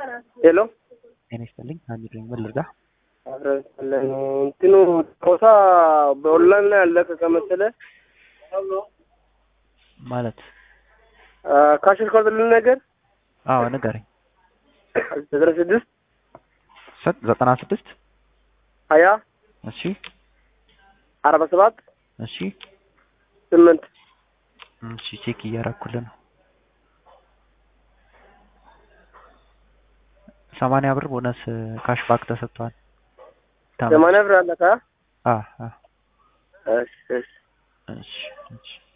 ሄሎ ጤና ይስጥልኝ። አሚር ነኝ። ምን ልርዳ? አብረን እንትኑ ጨዋታ በኦንላይን ላይ ያለቀቀ መሰለህ። ማለት ካሽር ኮርድልን ነገር አዎ፣ ንገረኝ። ዘጠና ስድስት ሰጥ ዘጠና ስድስት ሀያ እሺ፣ አርባ ሰባት እሺ፣ ስምንት እሺ። ቼክ እያረኩልህ ነው። ሰማንያ ብር ቦነስ ካሽ ባክ ተሰጥቷል። ሰማንያ ብር አለካ አ አ እሺ እሺ እሺ እሺ